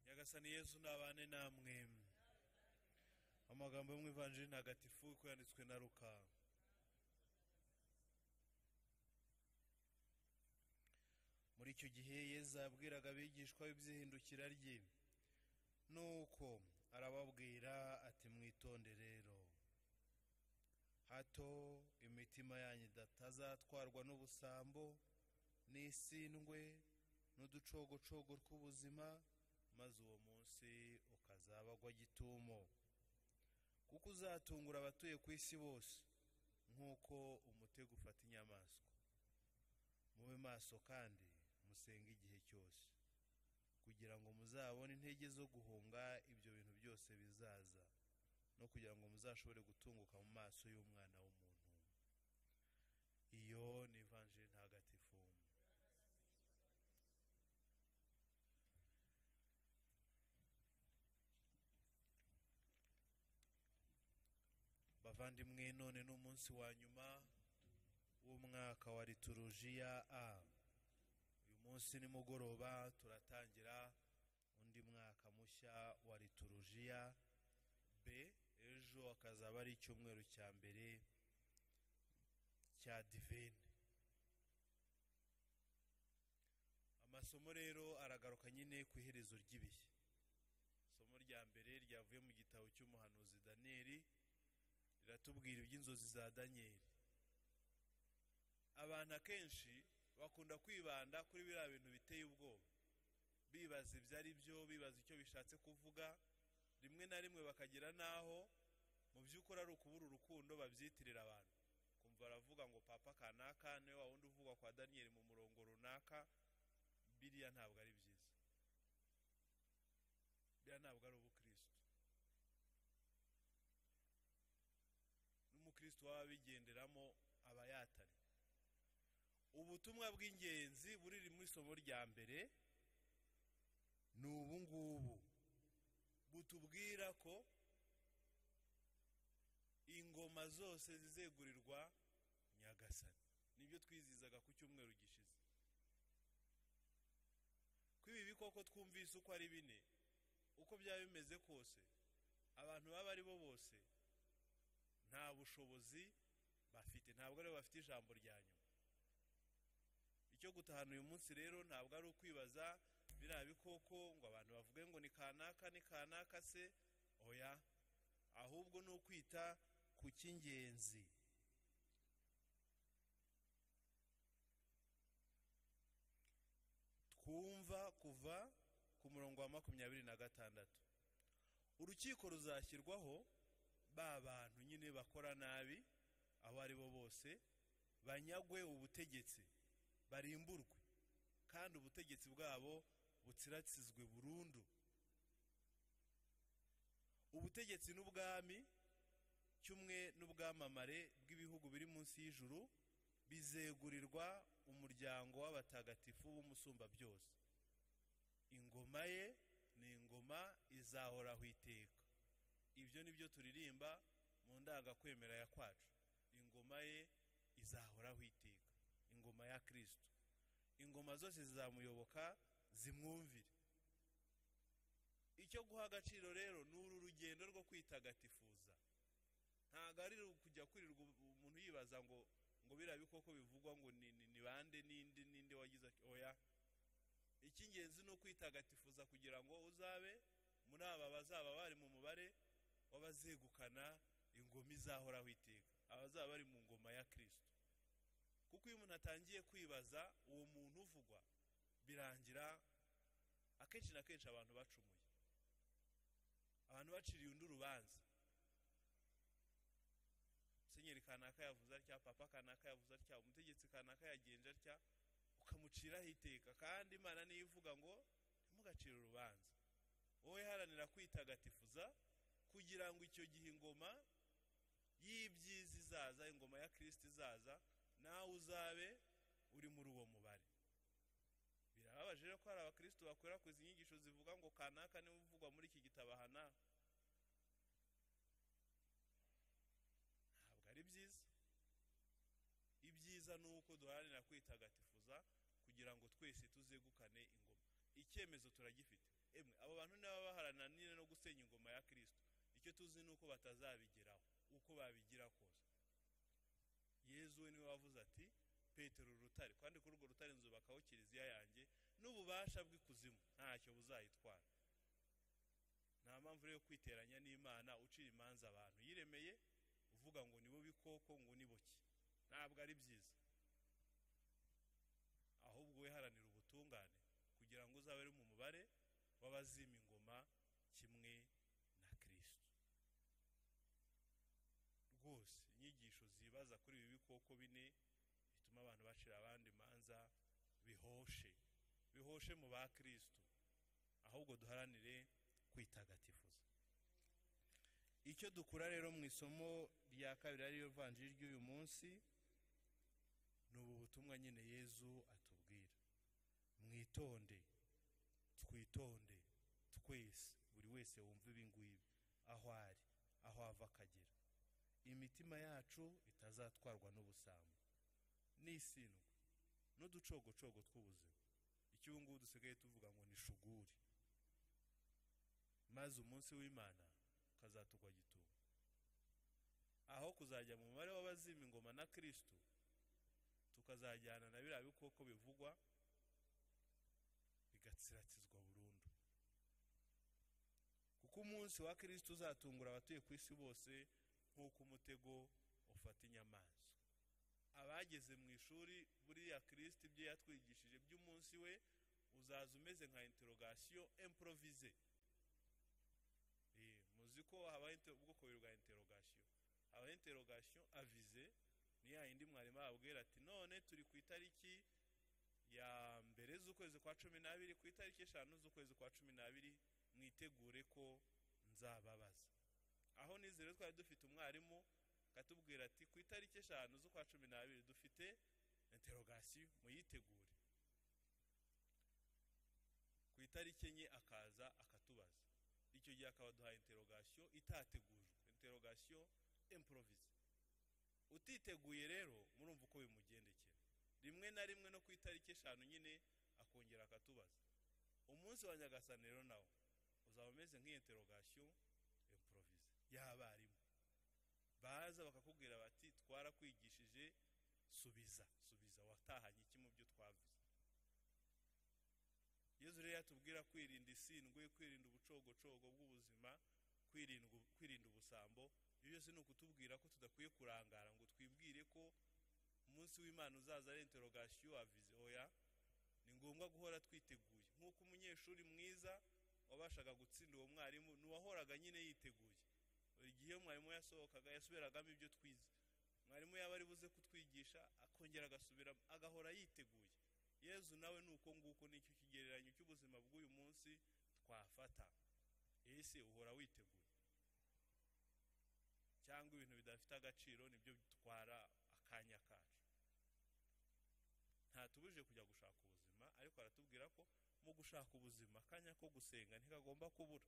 nyagasani yezu nabane namwe amagambo yo mu ivanjiri ntagatifu uko yanditswe na ruka muri icyo gihe yezu yabwiraga abigishwa iby'ihindukira rye nuko arababwira ati mwitonde rero hato imitima yanyu idatazatwarwa n'ubusambo n'isindwe n'uducogocogo tw'ubuzima maze uwo munsi ukazabagwa gitumo kuko uzatungura abatuye ku isi bose nk'uko umutego ufata inyamaswa mube maso kandi musenge igihe cyose kugira ngo muzabone intege zo guhunga ibyo bintu byose bizaza no kugira ngo muzashobore gutunguka mu maso y'umwana w'umuntu iyo ni ivanjiri ntagatifu bavandimwe none ni umunsi wa nyuma w'umwaka wa liturujiya a uyu munsi nimugoroba turatangira undi mwaka mushya wa liturujiya b ejo akazaba ari icyumweru cya mbere cya divine amasomo rero aragaruka nyine ku iherezo ry'ibihe isomo rya mbere ryavuye mu gitabo cy'umuhanuzi daniyeli riratubwira iby'inzozi za daniyeli abantu akenshi bakunda kwibanda kuri biriya bintu biteye ubwoba bibaza ibyo ari byo bibaza icyo bishatse kuvuga rimwe na rimwe bakagera n'aho mu by'ukuri ari ukubura urukundo babyitirira abantu kumva baravuga ngo papa kanaka niwe wa wundi uvugwa kwa daniyeli mu murongo runaka biriya ntabwo ari byiza biriya ntabwo ari ubukirisitu n'umukristo waba abigenderamo aba yatari ubutumwa bw'ingenzi buriri muri isomo rya mbere ni ubu ngubu butubwira ko ingoma zose zizegurirwa nyagasani nibyo twizizaga ku cyumweru gishize ko ibi bikoko twumvise uko ari bine uko byaba bimeze kose abantu baba ari bo bose nta bushobozi bafite ntabwo aribo bafite ijambo rya nyuma icyo gutahana uyu munsi rero ntabwo ari ukwibaza biriya bikoko ngo abantu bavuge ngo ni kanaka ni kanaka se oya ahubwo ni ukwita ku cy'ingenzi twumva kuva ku murongo wa makumyabiri na gatandatu urukiko ruzashyirwaho ba bantu nyine bakora nabi abo ari bo bose banyagwe ubutegetsi barimburwe kandi ubutegetsi bwabo butsiratsizwe burundu ubutegetsi n'ubwami kimwe n'ubwamamare bw'ibihugu biri munsi y'ijuru bizegurirwa umuryango w'abatagatifu w'umusumbabyose ingoma ye ni ingoma izahoraho iteka ibyo ni byo turirimba mu ndangakwemera ya kwacu ingoma ye izahoraho iteka ingoma ya kirisitu ingoma zose zizamuyoboka zimwumvire icyo guha agaciro rero ni uru rugendo rwo kwitagatifuza ntabwo ari kujya kwirirwa umuntu yibaza ngo ngo biriya bikoko bivugwa ngo ni bande n'indi n'indi wagize oya icy'ingenzi ni ukwitagatifuza kugira ngo uzabe muri aba bazaba bari mu mubare w'abazegukana ingoma izahoraho iteka abazaba bari mu ngoma ya kirisito kuko iyo umuntu atangiye kwibaza uwo muntu uvugwa birangira akenshi na kenshi abantu bacumuye abantu baciriye undi urubanza senyeri kanaka yavuze atya papa kanaka yavuze atya umutegetsi kanaka yagenje atya ukamuciraho iteka kandi imana niyo ivuga ngo ntimugacire urubanza wowe iharanira kwitagatifuza kugira ngo icyo gihe ingoma y'ibyiza izaza ingoma ya kirisiti izaza nawe uzabe uri muri uwo mubare birababaje rero ko hari abakirisitu bakwirakwiza inyigisho zivuga ngo kanaka niwe uvugwa muri iki gitabo aha ntabwo ari byiza ibyiza ni uko duharanira kwitagatifuza kugira ngo twese tuzegukane ingoma icyemezo turagifite emwe abo bantu n'aba baharana nyine no gusenya ingoma ya kirisito icyo tuzi ni uko batazabigeraho uko babigira kose yezu we niwe wavuze ati petero urutare kandi kuri urwo rutare nzubakaho kiliziya yanjye n'ububasha bw'ikuzimu ntacyo buzayitwara nta mpamvu rero yo kwiteranya n'imana ucira imanza abantu yiremeye uvuga ngo nibo bikoko ngo niboke ntabwo ari byiza ahubwo wiharanira ubutungane kugira ngo uzabe uri mu mubare w'abazima ingoma kimwe na kirisito rwose inyigisho zibaza kuri ibi bikoko bine bituma abantu bacira abandi imanza bihoshe bihoshe mu ba kirisito ahubwo duharanire kwitagatifuza icyo dukura rero mu isomo rya kabiri ariyo vanjiri ry'uyu munsi ni ubu butumwa nyine yezu atubwira mwitonde twitonde twese buri wese wumva ibi ngibi aho ari aho ava akagera imitima yacu itazatwarwa n'ubusambo n'isindwa n'uducogocogo tw'ubuzima icyo ubu ngubu dusigaye tuvuga ngo ni shuguri maze umunsi w'imana ukazatugwa gitumo aho kuzajya mu mubare w'abazima ingoma na kirisito tukazajyana na biriya bikoko bivugwa bigatsiratizwa burundu kuko umunsi wa kirisito uzatungura abatuye ku isi bose nk'uko umutego ufata inyamaswa abageze mu ishuri buriya kirisito ibyo yatwigishije by'umunsi we uzaza umeze nka interogasiyo improvize Eh, muzi ko habaho inte- ubwoko bubiri bwa interogasiyo habaho interogasiyo avize ni ya yindi mwarimu ababwira ati none turi ku itariki ya mbere z'ukwezi kwa cumi n'abiri ku itariki eshanu z'ukwezi kwa cumi n'abiri mwitegure ko nzababaza aho nizere twari dufite umwarimu akatubwira ati ku itariki eshanu z'ukwa cumi n'abiri dufite interogasiyo muyitegure ku itariki enye akaza akatubaza icyo gihe akaba aduhaye interogasiyo itategujwe interogasiyo improvize utiteguye rero murumva uko bimugendekera rimwe na rimwe no ku itariki eshanu nyine akongera akatubaza umunsi wa nyagasani rero nawo uzaba umeze nk'iyo interogasiyo improvize y'abarimu baza bakakubwira bati twarakwigishije subiza subiza watahanye iki mu byo twavuze yezu rero yatubwira kwirinda isindwe kwirinda ubucogocogo bw'ubuzima kwirinda ubu- kwirinda ubusambo ibyo byose ni ukutubwira ko tudakwiye kurangara ngo twibwire ko umunsi w'imana uzaza ari interogasiyo avize oya ni ngombwa guhora twiteguye nk'uko umunyeshuri mwiza wabashaga gutsinda uwo mwarimu ni uwahoraga nyine yiteguye buri gihe iyo mwarimu yasohokaga yasubiragamo ibyo twize mwarimu yaba ari buze kutwigisha akongera agasubira agahora yiteguye yezu nawe ni uko nguko nicyo kigereranyo cy'ubuzima bw'uyu munsi twafata ese uhora witeguye cyangwa ibintu bidafite agaciro nibyo bitwara akanya kacu ntatubujije kujya gushaka ubuzima ariko aratubwira ko mu gushaka ubuzima akanya ko gusenga ntikagomba kubura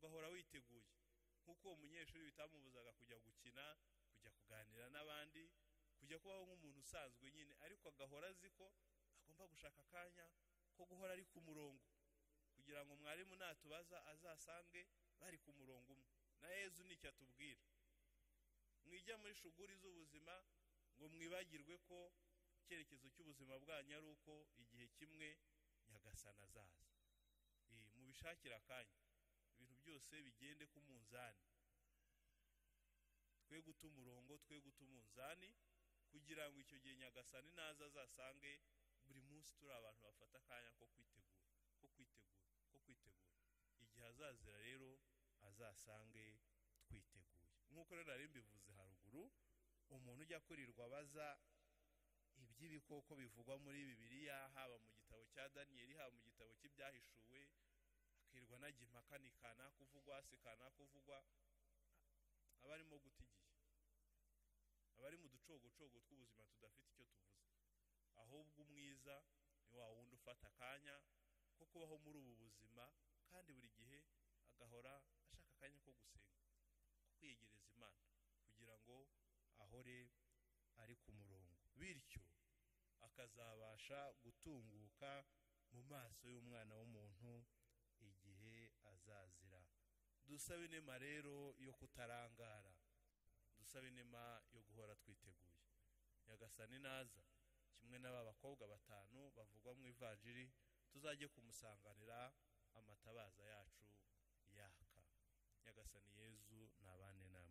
ugahora witeguye nk'uko uwo munyeshuri bitamubuzaga kujya gukina kujya kuganira n'abandi kujya kubaho nk'umuntu usanzwe nyine ariko agahora azi ko agomba gushaka akanya ko guhora ari ku murongo kugira ngo mwarimu natubaza azasange bari ku murongo umwe na yezu nicyo atubwira mwijya muri shuguri z'ubuzima ngo mwibagirwe ko icyerekezo cy'ubuzima bwanyu ari uko igihe kimwe nyagasana azaza Eh, mubishakire akanya ibintu byose bigende ku munzani twe guta umurongo twe guta umunzani kugira ngo icyo gihe nyagasani naza azasange buri munsi turi abantu bafata akanya ko kwitegura ko kwitegura ko kwitegura igihe azazira rero azasange twiteguye nk'uko rero nari mbivuze haruguru umuntu ujya kurirwa abaza iby'ibikoko bivugwa muri bibiliya haba mu gitabo cya daniyeli haba mu gitabo cy'ibyahishuwe akirirwa anajya impaka ni kanaka uvugwa si kanaka uvugwa aba arimo guta igihe aba ari mu ducogocogo tw'ubuzima tudafite icyo tuvuze ahubwo umwiza ni wa wundi ufata akanya ko kubaho muri ubu buzima kandi buri gihe agahora ashaka akanya ko gusenga ko kwiyegereza imana kugira ngo ahore ari ku murongo bityo akazabasha gutunguka mu maso y'umwana w'umuntu igihe azazira dusabe inema rero yo kutarangara dusabe inema yo guhora twiteguye nyagasani naza kimwe n'aba bakobwa batanu bavugwa mu ivanjiri tuzajye kumusanganira amatabaza yacu yaka nyagasani yezu nabane namwe